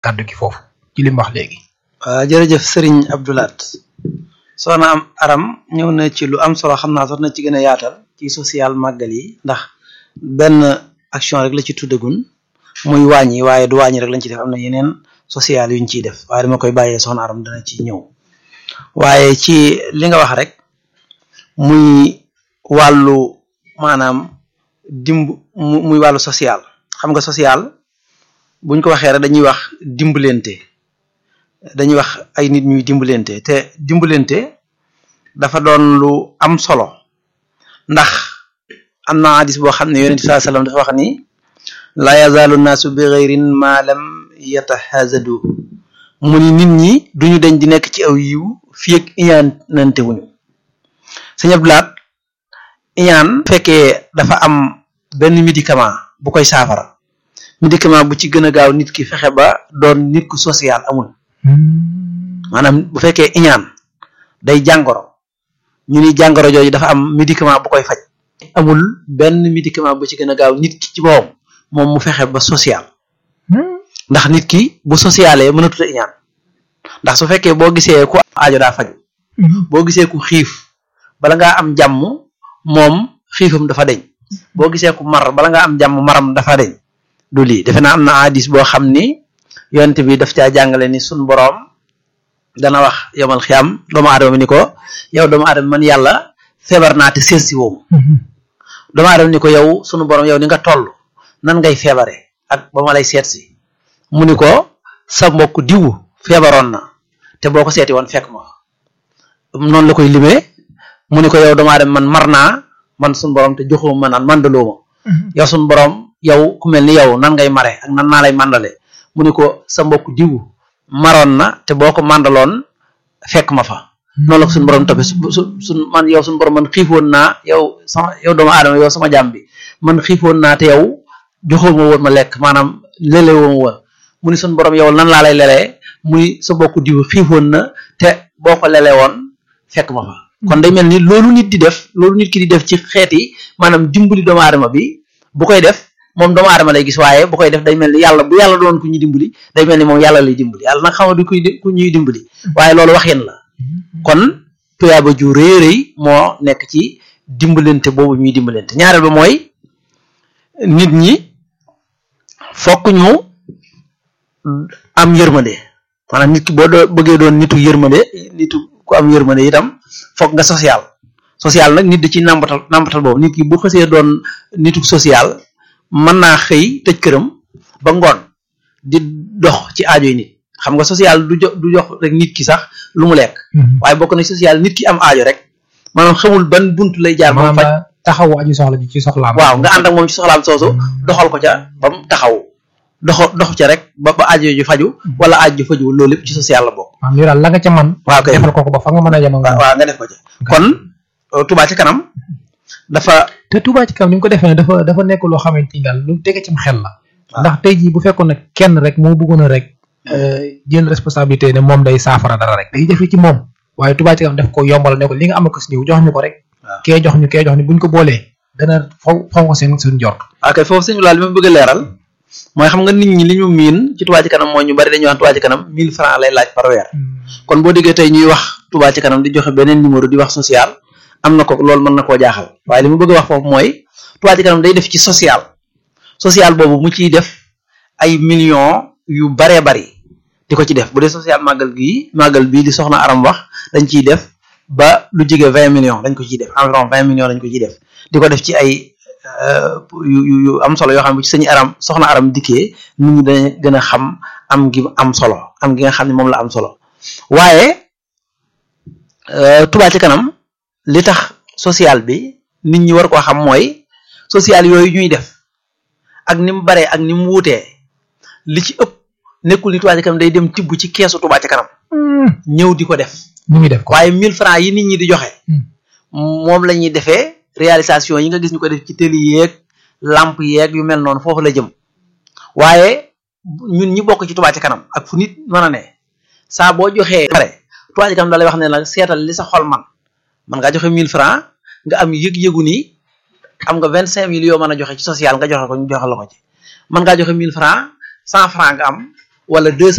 kàddu gi foofu ci li mu wax léegi. waaw jërëjëf Serigne Abdoulaat soxna am aram ñëw na ci lu am solo xam naa sax na ci gën a yaatal ci social màggal yi ndax benn action rek la ci tuddagun muy wàññi waaye du wàññi rek lañ ci def am na yeneen social yuñ ciy def waaye dama koy bàyyee soxna aram dana ci ñëw waaye ci li nga wax rek muy wàllu maanaam dimb muy wàllu social xam nga social buñ ko waxee rek dañuy wax dimbalante dañuy wax ay nit ñuy dimbalante te dimbalante dafa doon lu am solo ndax am na hadis boo xam ne yonent bi sallallahu alayhi wasallam dafa wax ni la yazaalu naasu bi ghayrin ma lam yatahazadu mu ni nit ñi duñu dañ di nekk ci aw yiw fii ak iñaanante wuñu sëñ Abdulaat iñaan fekkee dafa am benn médicament bu koy saafara médicament bu ci gën a gaaw nit ki fexe ba doon nit ku social amul maanaam bu fekkee iñaan day jàngoro ñu ni jàngoro jooju dafa am médicament bu koy faj amul benn médicament bu ci gën a gaaw nit ki ci boppam moom mu fexe ba social ndax nit ki bu socialee mën a tuta iñaan ndax su fekkee boo gisee ku aajo daa faju boo gisee ku xiif bala ngaa am jàmm moom xiifam dafa deñ boo gisee ku mar bala ngaa am jàmm maram dafa deñ du lii defe naa am na hadis boo xam ni yonent bi daf caa jàngale ni sun boroom dana wax yomal xiyam doomu aadama bi ni ko yow doomu aadama man yàlla feebar naa te seet si woomu doomu aadama ni ko yow sunu boroom yow ni nga toll nan ngay feebare ak ba ma lay seet si mu ni ko sa mbokk diw feebaroon na te boo ko seeti woon fekk ma noonu la koy limee mu ni ko yow doomu aadama man mar naa man sunu boroom te joxuma ma naan mandaloo ma yow sunu boroom yow ku mel ni yow nan ngay mare ak nan naa lay mandale mu ni ko sa mbokk diw maroon na te boo ko mandaloon fekk ma fa noonu la ko suñu borom toppee su su su man yow suñu borom man xiifoon naa yow sama yow doomu aadama yow sama jàmm bi man xiifoon naa te yow joxoo ma woon ma lekk maanaam lele woo ma woon mu ni suñu borom yow nan laa lay lelee mu ni sa mbokk diw xiifoon na te boo ko lele woon fekk ma fa kon day mel ni loolu nit di def loolu nit ki di def ci xeeti maanaam dimbali doomu aadama bi bu koy def moom doomu aadama lay gis waaye bu koy def day mel ni yàlla bu yàlla doon ku ñuy dimbali day mel ni moom yàlla lay dimbali yàlla nag xam nga du kuy ku ñuy dimbali waaye loolu wax yéen la kon tuyaaba ju rëy rëy moo nekk ci dimbalante boobu ñuy dimbalante ñaareel ba mooy nit ñi fokk ñu am yërmande maanaam nit ki boo doo bëggee doon nitu yërmande nitu ku am yërmande itam fokk nga social social nag nit di ci nambatal nambatal boobu nit ki bu xësee doon nitu social mën naa xëy tëj këram ba ngoon di dox ci aajoy nit xam nga social du jox du jox rek nit ki sax lu mu lekk waaye bokk na social nit ki am aajo rek maanaam xamul ban bunt lay jaar ba mu faj taxawu aju soxla ji ci soxlaam waaw nga ànd ak moom ci soxlaam soosu doxal ko ca ba mu taxaw doxo dox ca rek ba ba aajo ju faju wala aajo ju faju loolu lépp ci social la bokk waaw yow daal la nga ca man waaw kay defal ko ko ba fa nga mën a yem ak waaw nga def ko ca kon Touba ci kanam dafa te Touba ci kanam ni nga ko defee ne dafa dafa nekk loo xamante ni daal lu tege cim xel la ndax tey jii bu fekkoon ne kenn rek moo bëggoon a rek jël responsabilité ne moom day saafara dara rek day jafe ci moom waaye Touba ci kanam def ko yombal ne ko li nga am ko si ñëw jox ñu ko rek kee jox ñu kee jox ñu buñ ko boolee dana faw faw ko seen seen jort ok foofu sëñ Bilal li ma bëgg a leeral mooy xam nga nit ñi li ñu miin ci Touba ci kanam mooy ñu bari dañuy wax Touba ci kanam 1000 francs lay laaj par weer kon boo déggee tey ñuy wax Touba ci kanam di joxe beneen numéro di wax social am na ko loolu mën na koo jaaxal waaye li mu bëgg a wax foofu mooy Touba ci kanam day def ci social social boobu mu ciy def ay millions yu baree bari di ko ci def bu dee social màggal gii màggal bii di soxna aram wax dañ ciy def ba lu jige vingt millions dañ ko ciy def environ vingt millions dañ ko ciy def di ko def ci ay yu yu am solo yoo xam ne bu ci sëñ aram soxna aram dikkee nit ñi dañ gën a xam am gi am solo am gi nga xam ne moom la am solo waaye Touba ci kanam li tax social bi nit ñi war koo xam mooy social yooyu ñuy def ak ni mu baree ak ni mu wuutee li ci ëpp nekkul ni Touba ci kanam day dem tibb ci keesu Touba ci kanam ñëw di ko def ñu ngi def ko waaye 1000 francs yi nit ñi di joxe moom la ñuy defee réalisation yi nga gis ñu ko def ci télé yeeg lamp yeeg yu mel noonu foofu la jëm waaye ñun ñi bokk ci Touba ci kanam ak fu nit mën a ne saa boo joxee pare Touba ci kanam da lay wax ne nag seetal li sa xol man man ngaa joxe 1000 francs nga am yëg-yëgu ni am nga 25000 yoo mën a joxe ci social nga joxe ko ñu joxe la ko ci man ngaa joxe 1000 francs 100 francs nga am wala 200